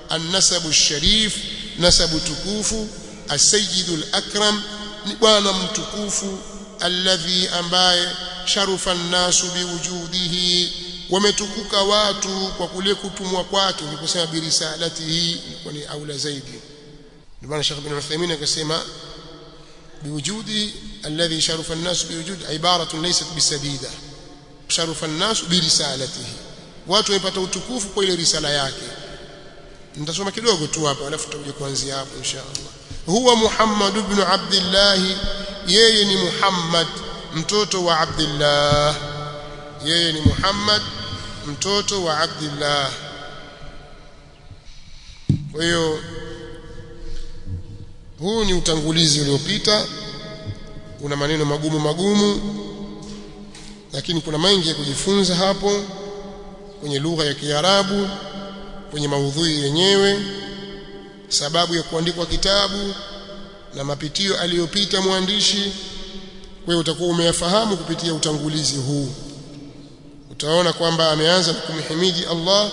an-nasabu sharif nasabu tukufu as-sayyidul akram ni bwana mtukufu alladhi ambaye sharufa an-nasu biwujudihi wametukuka watu kwa kule kutumwa kwake niliposema birisalatihi ilikuwa ni aula zaidi ndio maana Sheikh bin Uthaymeen akasema biwujudi alladhi sharufa an-nas biwujud ibaratun laysat bisadida sharufa an-nas birisalatihi watu wamepata utukufu kwa ile risala yake nitasoma kidogo tu hapa alafu tutakuja kuanzia hapo inshallah huwa Muhammad ibn Abdullah yeye ni Muhammad mtoto wa Abdullah yeye ni Muhammad mtoto wa Abdullah kwa hiyo huu ni utangulizi uliopita una maneno magumu magumu lakini kuna mengi ya kujifunza hapo kwenye lugha ya Kiarabu kwenye maudhui yenyewe sababu ya kuandikwa kitabu na mapitio aliyopita mwandishi kwa hiyo utakuwa umeyafahamu kupitia utangulizi huu utaona kwamba ameanza kumhimidi Allah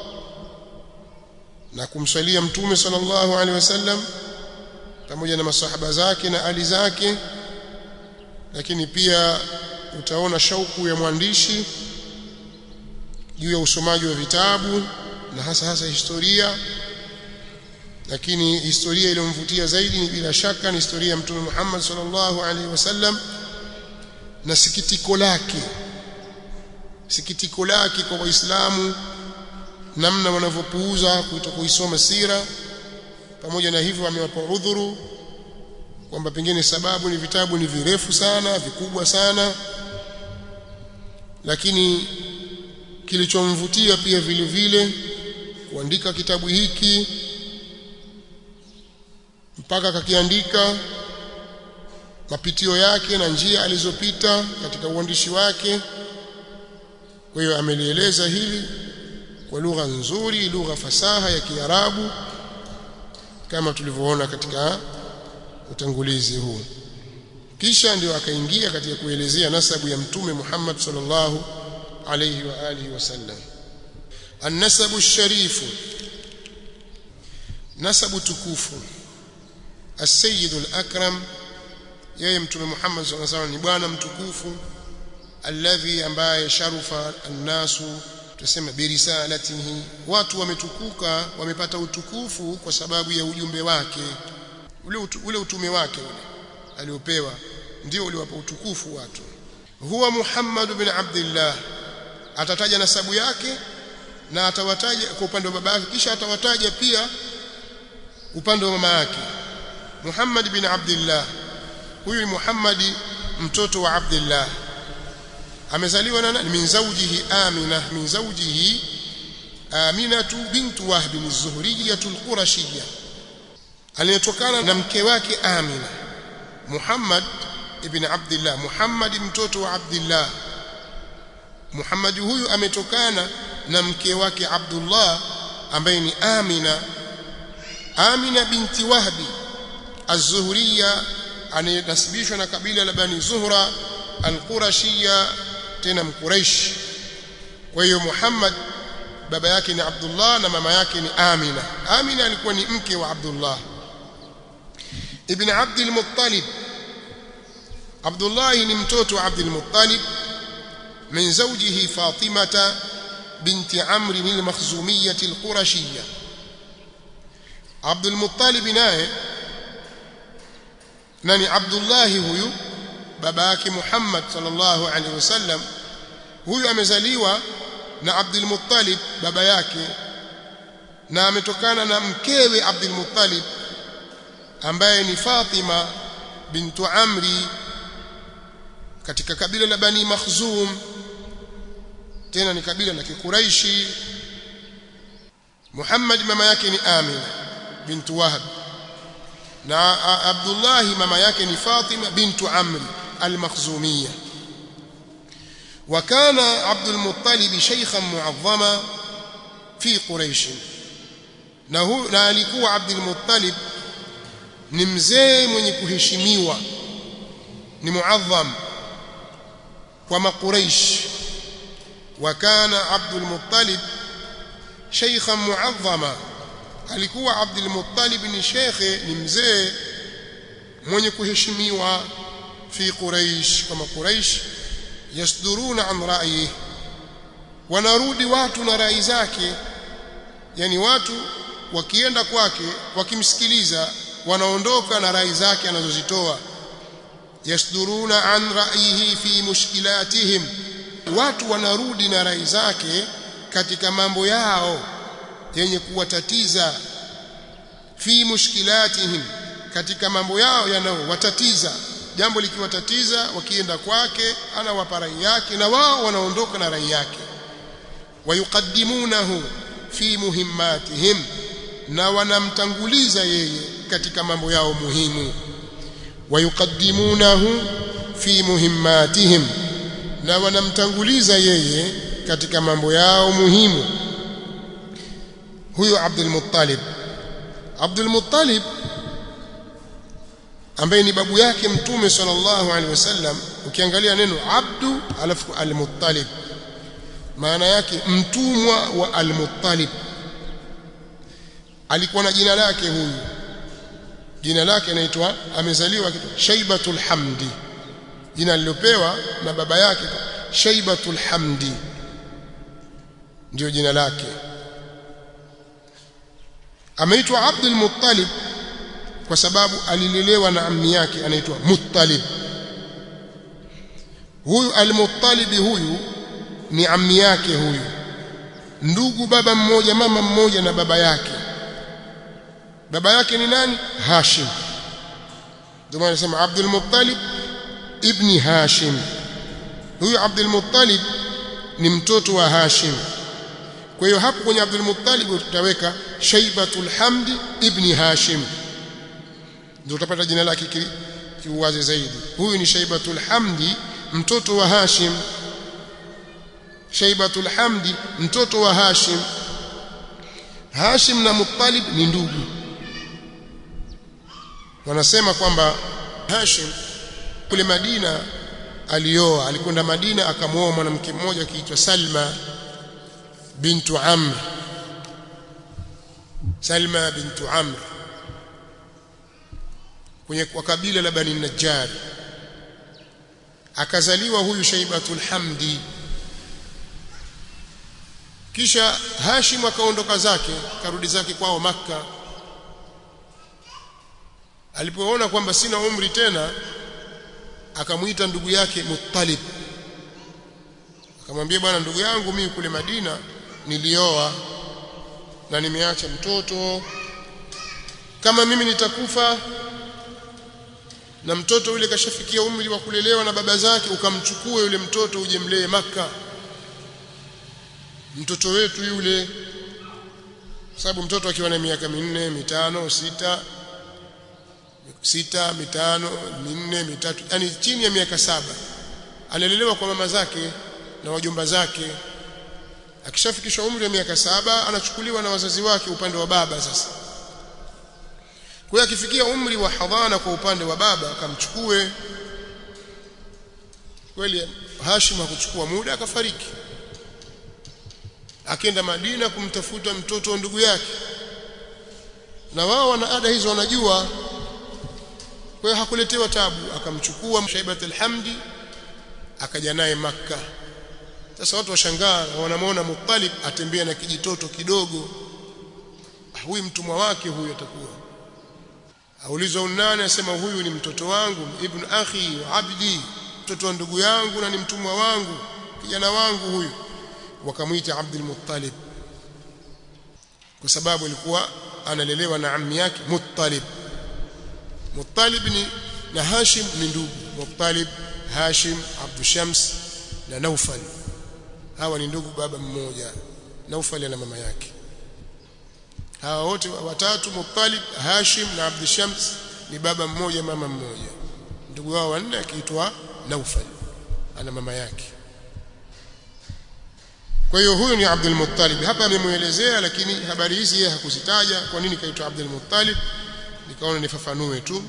na kumswalia mtume sallallahu alaihi wasallam pamoja na masahaba zake na ali zake lakini pia utaona shauku ya mwandishi juu ya usomaji wa vitabu na hasa hasa historia lakini historia iliyomvutia zaidi ni bila shaka ni historia ya mtume Muhammad sallallahu alaihi wasallam na sikitiko lake sikitiko lake kwa waislamu namna wanavyopuuza kuisoma sira pamoja na hivyo amewapa udhuru kwamba pengine sababu ni vitabu ni virefu sana vikubwa sana lakini kilichomvutia pia vile vile kuandika kitabu hiki mpaka akakiandika mapitio yake na njia alizopita katika uandishi wake kwa hiyo amelieleza hili kwa lugha nzuri lugha fasaha ya Kiarabu kama tulivyoona katika utangulizi huu kisha ndio akaingia katika kuelezea nasabu ya mtume Muhammad sallallahu alayhi wa alihi wasallam an-nasabu sharifu nasabu tukufu as-sayyid al-akram yeye mtume Muhammad sallallahu alayhi wasallam ni bwana mtukufu alladhi ambaye sharufa an-nasu tuseme birisalatihi watu wametukuka wamepata utukufu kwa sababu ya ujumbe wake ule utu, ule utume wake ule aliopewa ndio uliwapa utukufu watu huwa Muhammad bin Abdullah atataja nasabu yake na atawataja kwa upande wa baba yake kisha atawataja pia upande wa mama yake Muhammad bin Abdullah huyu ni Muhammad mtoto wa Abdullah amezaliwa na nani min zawjihi Amina min zawjihi Aminatu bintu Wahb az-Zuhriyyah al-Qurashiyyah aliyetokana na mke wake Amina Muhammad ibn Abdullah Muhammad mtoto wa Abdullah Muhammad huyu ametokana na mke wake Abdullah ambaye ni Amina Amina binti Wahbi az-Zuhriya anayesibishwa na kabila la Bani Zuhra al-Qurashiyya tena mkuraish kwa hiyo Muhammad baba yake ni Abdullah na mama yake ni Amina Amina alikuwa ni mke wa Abdullah ibn Abd al-Muttalib Abdullah ni mtoto wa Abd al-Muttalib min zawjihi Fatimata binti Amr al-Makhzumiyyah al-Qurashiyyah Abd al-Muttalib naye nani Abdullah huyu baba yake Muhammad sallallahu alaihi wasallam huyu amezaliwa na Abdul Muttalib baba yake na ametokana na mkewe Abdul Muttalib ambaye ni Fatima bintu Amri katika kabila la Bani Makhzum tena ni kabila la Kikuraishi Muhammad mama yake ni Amina bintu Wahab na Abdullah mama yake ni Fatima bintu Amri al-Makhzumiyya وكان عبد المطلب شيخا معظما في قريش na huyu na alikuwa Abdul Muttalib ni mzee mwenye kuheshimiwa ni muadham kwa makuraish wa kana Abdul Muttalib shaykhan muadhama alikuwa Abdul Muttalib ni shekhe ni mzee mwenye kuheshimiwa fi Quraish kama Quraish yasduruna an ra'yi wanarudi watu na rai zake yani watu wakienda kwake wakimsikiliza wanaondoka na rai zake anazozitoa yasduruna an ra'yihi fi mushkilatihim watu wanarudi na rai zake katika mambo yao yenye kuwatatiza fi mushkilatihim katika mambo yao yanayowatatiza jambo likiwatatiza wakienda kwake anawapa rai yake na wao wanaondoka na rai yake wayuqaddimunahu fi muhimmatihim na wanamtanguliza yeye katika mambo yao muhimu wayuqaddimunahu fi muhimmatihim na wanamtanguliza yeye katika mambo yao muhimu huyo Abdul Muttalib Abdul Muttalib ambaye ni babu yake mtume sallallahu alaihi wasallam ukiangalia neno abdu alafu al-Muttalib maana yake mtumwa wa al-Muttalib alikuwa na jina lake huyu jina lake anaitwa amezaliwa kitu Shaibatul Hamdi jina lilopewa na baba yake Shaibatul Hamdi ndio jina lake ameitwa Abdul Muttalib kwa sababu alilelewa na ammi yake anaitwa Muttalib huyu al-Muttalib huyu ni ammi yake huyu ndugu baba mmoja mama mmoja na baba yake baba yake ni nani Hashim ndio maana nasema Abdul Muttalib ibni Hashim huyu Abdul Muttalib ni mtoto wa Hashim kwa hiyo hapo kwenye Abdul Muttalib utaweka Shaibatul Hamdi ibni Hashim ndio utapata jina lake kiuwazi zaidi huyu ni Shaibatul Hamdi mtoto wa Hashim Shaibatul Hamdi mtoto wa Hashim Hashim na Muttalib ni ndugu wanasema kwamba Hashim kule Madina alioa alikwenda Madina akamwoa mwanamke mmoja akiitwa Salma bintu Amr Salma bintu Amr kwenye kwa kabila la Bani Najjar akazaliwa huyu Shaibatul Hamdi kisha Hashim akaondoka zake karudi zake kwao Makka alipoona kwamba sina umri tena akamuita ndugu yake Muttalib akamwambia bwana ndugu yangu mimi kule Madina nilioa na nimeacha mtoto kama mimi nitakufa na mtoto yule kashafikia umri wa kulelewa na baba zake ukamchukue yule mtoto uje mlee maka mtoto wetu yule sababu mtoto akiwa na miaka minne mitano sita sita mitano minne mitatu yani chini ya miaka saba analelewa kwa mama zake na wajomba zake akishafikisha umri wa miaka saba anachukuliwa na wazazi wake upande wa baba sasa kwa hiyo akifikia umri wa hadhana kwa upande wa baba akamchukue kweli Hashim hakuchukua muda akafariki akaenda Madina kumtafuta mtoto wa ndugu yake na wao wana ada hizo wanajua kwa hiyo hakuletewa tabu akamchukua Shaibat al-Hamdi akaja naye Makka sasa watu washangaa wanamwona Muttalib atembea na kijitoto kidogo huyu mtumwa wake huyu atakuwa aulizwa unani asema huyu ni mtoto wangu ibn akhi wa abdi mtoto wa ndugu yangu na ni mtumwa wangu kijana wangu huyu wakamwita Abdul Muttalib kwa sababu alikuwa analelewa na ammi yake Muttalib Muttalib ni na Hashim ni ndugu Muttalib Hashim Abdul Shams na Naufal hawa ni ndugu baba mmoja Naufal na mama yake hawa wote watatu Muttalib Hashim na Abdul Shams ni baba mmoja mama mmoja ndugu wao wanne akiitwa Naufal ana mama yake kwa hiyo huyu ni Abdul Muttalib hapa amemuelezea lakini habari hizi yeye hakuzitaja kwa nini kaitwa Abdul Muttalib nikaona nifafanue tu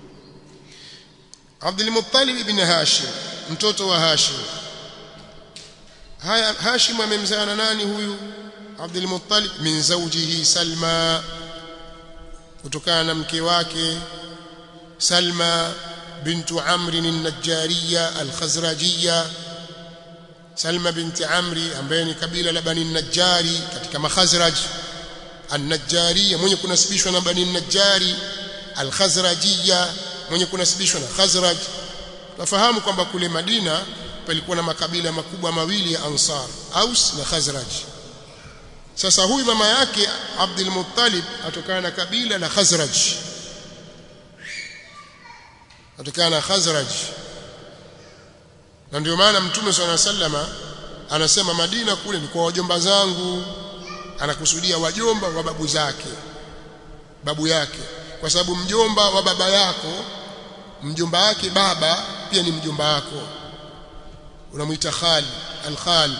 Abdul Muttalib ibn Hashim mtoto wa Hashim haya Hashim amemzaa na nani huyu Abdul Muttalib min zawjihi Salma kutokana na mke wake Salma bintu Amr an-Najjariya al-Khazrajiyya Salma binti Amri ambaye ni kabila la Bani Najjari katika Makhazraj an-Najjariya mwenye kunasibishwa na Bani Najjari al-Khazrajiyya mwenye kunasibishwa na Khazraj tunafahamu kwamba kule Madina palikuwa na makabila makubwa mawili ya Ansar Aus na Khazraj sasa huyu mama yake Abdul Muttalib atokana na kabila la Khazraj atokana na Khazraj na ndio maana Mtume swalla sallama anasema Madina kule ni kwa wajomba zangu anakusudia wajomba wa babu zake babu yake kwa sababu mjomba wa baba yako mjomba wake baba pia ni mjomba wako unamuita khali alkhali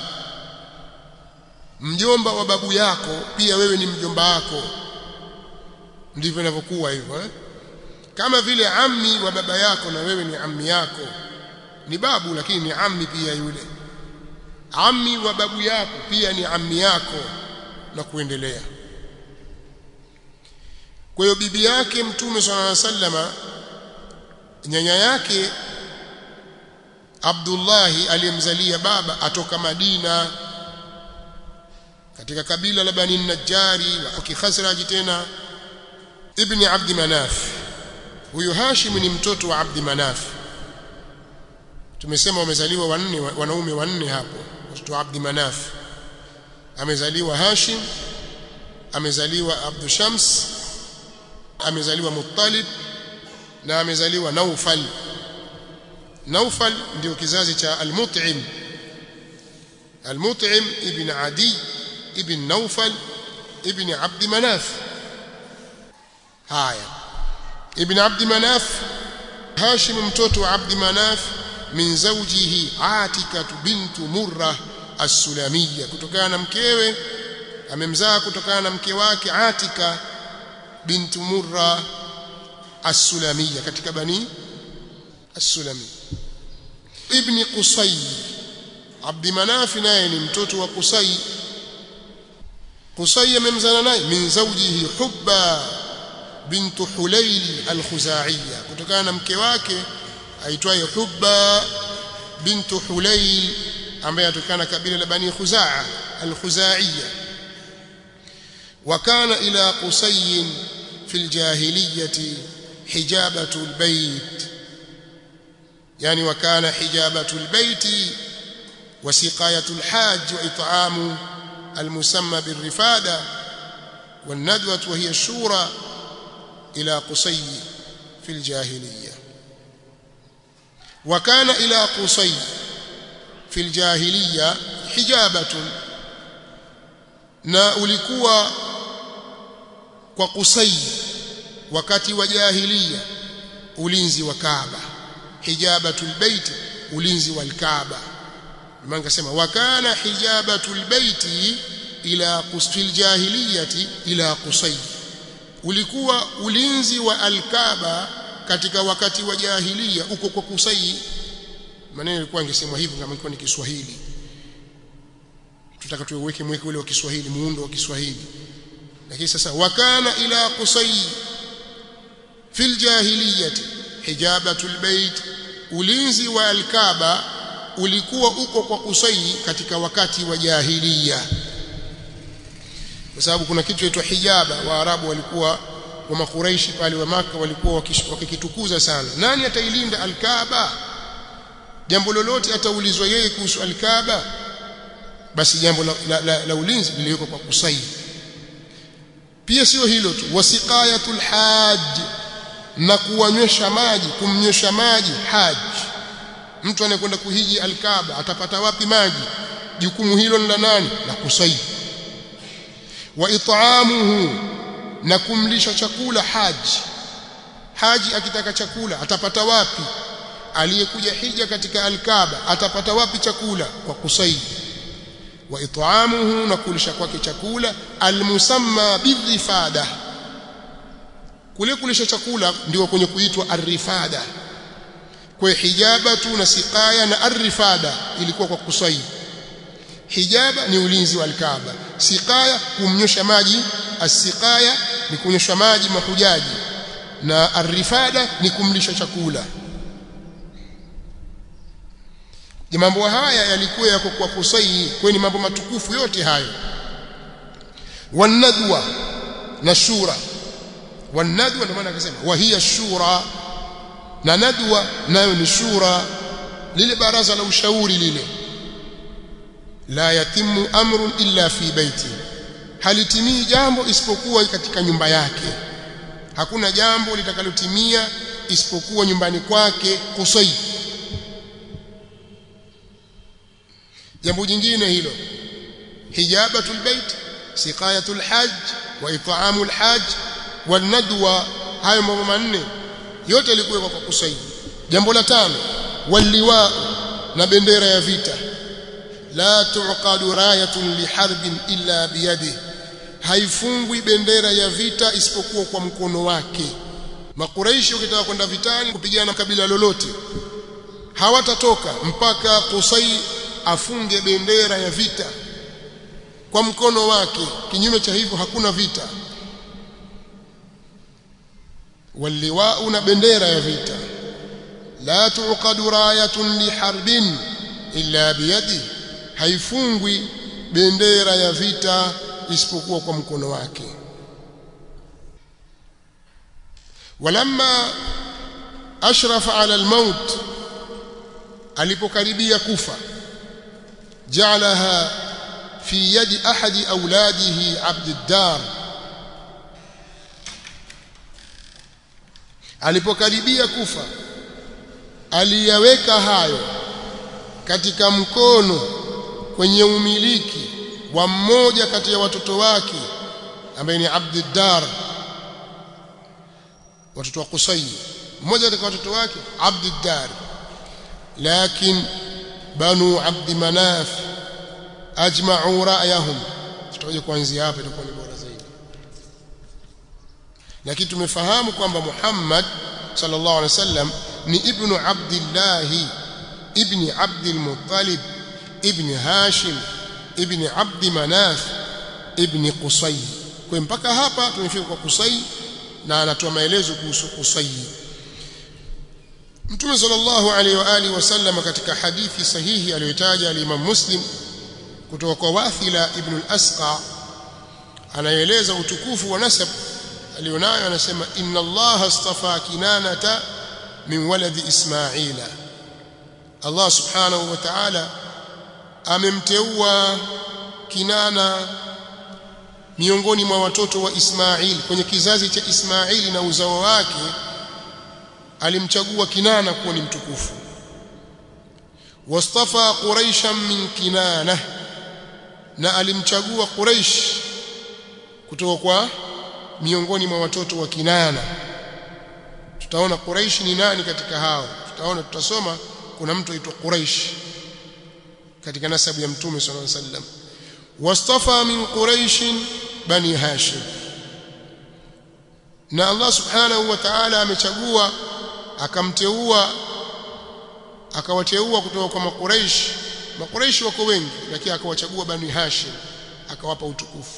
mjomba wa babu yako pia wewe ni mjomba wako ndivyo inavyokuwa hivyo eh? kama vile ammi wa baba yako na wewe ni ammi yako ni babu lakini ni ammi pia yule ammi wa babu yako pia ni ammi yako na kuendelea kwa hiyo bibi yake mtume swalla alayhi wasallama nyanya yake Abdullahi aliyemzalia baba atoka Madina katika kabila la Bani Najjari wa Kikhazraj tena ibn Abd Manaf huyu Hashim ni mtoto wa Abd Manaf tumesema wamezaliwa wanne wanaume wanne hapo watoto wa Abd Manaf amezaliwa Hashim amezaliwa Abdu Shams amezaliwa Muttalib na amezaliwa Naufal Naufal ndio kizazi cha Al-Mut'im Al-Mut'im ibn Adi ibn Naufal ibn Abd Manaf haya ibn Abd Manaf Hashim mtoto wa Abd Manaf min zawjihi Atika bintu Murrah as-Sulamiyya kutokana na mkewe amemzaa kutokana na mke wake Atika bintu Murrah as-Sulamiyya katika bani as-Sulami ibn Qusay Abd Manaf naye ni mtoto wa Qusay Qusay amemzana naye min zawjihi Hubba bintu Hulayl al-Khuzaiya kutokana na mke wake aitwaye Hubba bintu Hulayl ambaye atokana kabila la Bani Khuzaa al-Khuzaiya وكان إلى قصي في الجاهلية حجابة البيت يعني وكان حجابة البيت وسقاية الحاج وإطعام المسمى بالرفادة والندوة وهي الشورى إلى قصي في الجاهلية وكان إلى قصي في الجاهلية حجابة na ulikuwa kwa Qusay wakati wa jahiliya ulinzi wa Kaaba hijabatul bait ulinzi wal Kaaba maana kasema wakana hijabatul bait ila qusfil jahiliyati ila Qusay ulikuwa ulinzi wa al-Kaaba katika wakati wa jahiliya uko kwa Qusay maneno yalikuwa angesemwa hivyo kama ilikuwa ni Kiswahili tutaka tuweke mweke ule wa Kiswahili muundo wa Kiswahili lakini sasa wakana ila Qusay fil jahiliyati hijabatul bait ulinzi wa al-Kaaba ulikuwa uko kwa Qusay katika wakati wa jahiliya kwa sababu kuna kitu kinaitwa hijaba waarabu walikuwa wa makuraishi pale wa maka walikuwa wakikitukuza sana nani atailinda al-Kaaba jambo lolote ataulizwa yeye kuhusu al-Kaaba basi jambo la, la, la, la ulinzi liliwekwa kwa Qusay pia sio hilo tu wasiqayatul hajj na kuwanywesha maji kumnywesha maji haji mtu anayekwenda kuhiji al-Kaaba atapata wapi maji jukumu hilo ni la nani la Qusay wa it'amuhu na kumlisha chakula haji haji akitaka chakula atapata wapi aliyekuja hija katika al-Kaaba atapata wapi chakula kwa Qusay wa it'amuhu na kulisha kwake chakula almusamma birifada kule kulisha chakula ndio kwenye kuitwa arifada kwa hijabatu na siqaya na arifada ilikuwa kwa kusai hijaba ni ulinzi wa alkaaba siqaya kumnyosha maji asiqaya ni kunyeshwa maji mahujaji na arifada ni kumlisha chakula mambo haya yalikuwa yako kwa kusai kweni mambo matukufu yote hayo wanadwa na shura wanadwa ndio maana akasema wa hiya shura na nadwa nayo ni shura lile baraza la ushauri lile la yatimu amrun illa fi baiti halitimii jambo isipokuwa katika nyumba yake hakuna jambo litakalotimia isipokuwa nyumbani kwake kusai jambo jingine hilo hijabatul bait siqayatul hajj wa it'amul hajj wan nadwa hayo mambo manne yote yalikuwa kwa kusai jambo la tano waliwa na bendera ya vita la tuqadu rayatun liharbin illa biyadihi haifungwi bendera ya vita isipokuwa kwa mkono wake makuraishi ukitaka kwenda vitani kupigana na kabila lolote hawatatoka mpaka Qusay afunge bendera ya vita kwa mkono wake kinyume cha hivyo hakuna vita waliwau na bendera ya vita la tuqadu rayatun liharbin illa biyadi haifungwi bendera ya vita isipokuwa kwa mkono wake walamma ashrafa ala almaut alipokaribia kufa ja'alaha fi yadi ahadi auladihi abd ad-dar alipokaribia kufa aliyaweka hayo katika mkono kwenye umiliki wa mmoja kati ya watoto wake ambaye ni Abdiddar watoto wa Qusay mmoja katika watoto wake Abdiddar lakin banu Abd Manaf ajma'u ra'yahum tutakuja kuanzia hapa itakuwa ni bora zaidi lakini tumefahamu kwamba Muhammad sallallahu alaihi wasallam ni ibnu Abdullah ibni Abdul Muttalib ibni Hashim ibni Abdi Manaf ibni Qusay. Kwa mpaka hapa tumefika kwa Qusay na anatoa maelezo kuhusu Qusay. Mtume sallallahu alaihi wa alihi wasallam katika hadithi sahihi aliyotaja al-Imam Muslim kutoka kwa Wathila ibn al-Asqa anaeleza utukufu wa nasab alionayo anasema inna Allah astafa kinanata min waladi Ismaila Allah subhanahu wa ta'ala amemteua Kinana miongoni mwa watoto wa Ismail kwenye kizazi cha Ismaili na uzao wake alimchagua Kinana kuwa ni mtukufu wastafa quraishan min kinana na alimchagua Quraish kutoka kwa miongoni mwa watoto wa Kinana tutaona Quraish ni nani katika hao tutaona tutasoma kuna mtu aitwa Quraish katika nasabu ya mtume sallallahu alaihi wasallam wastafa min quraish bani hashim na Allah subhanahu wa ta'ala amechagua akamteua akawateua kutoka kwa makuraish makuraish wako wengi lakini akawachagua bani hashim akawapa utukufu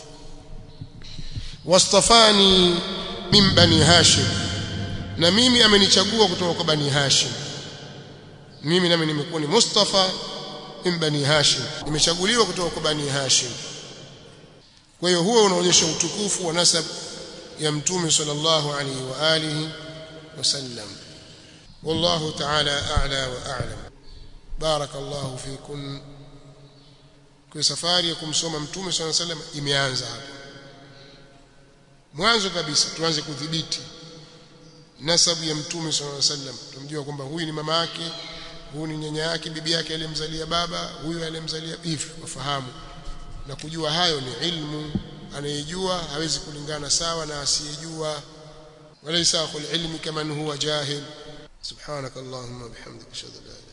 wastafani min bani hashim na mimi amenichagua kutoka kwa bani hashim mimi nami nimekuwa ni mustafa min bani hashim nimechaguliwa kutoka kwa bani hashim kwa hiyo huo unaonyesha utukufu wa nasab ya mtume sallallahu alaihi wa alihi wasallam والله تعالى أعلى وأعلم بارك الله فيكم kwa safari ya kumsoma mtume صلى الله عليه وسلم imeanza hapa mwanzo kabisa tuanze kudhibiti nasabu ya mtume صلى الله عليه وسلم tumjua kwamba huyu ni mama yake huyu ni nyanya yake bibi yake aliyemzalia baba huyu aliyemzalia hivi wafahamu na kujua hayo ni ilmu anayejua hawezi kulingana sawa na asiyejua walaysa akhul ilmi kaman huwa jahil subhanak allahumma bihamdika ashhadu an la